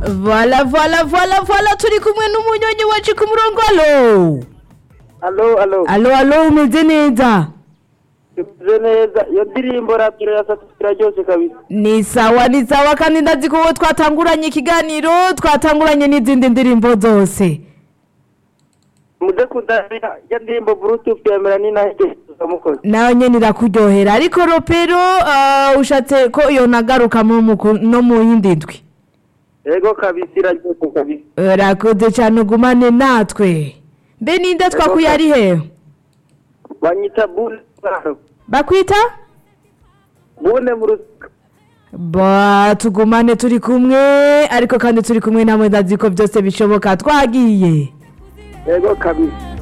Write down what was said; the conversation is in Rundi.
Voilà, voilà, voilà, voilà, turi kumwe n'umunyonyi wacu ku murongo alo. alo alo Alo, alo, umeze neza? tumeze neza iyo ndirimbo rapiro ya satu iraryoshe kabisa Ni sawa, ni sawa kandi ndazi ko uwo twatanguranye ikiganiro, twatanguranye n'izindi ndirimbo zose. muze kudamira ya ndirimbo bluetooth ya melanina igeza mukozi Nawe nyene irakuryohera, ariko ropero uh, ushatse ko iyo nagaruka mu muku- no mu yindi ndwi. yego kabisa iraryoshe kabisa Urakoze cyane ugumane natwe. Mbe ninde twakuye ari he? banyita bune Bakwita? bune mu rusika Ba tugumane turi kumwe ariko kandi turi kumwe namwe ndazi ko byose bishoboka twagiye yego kabisa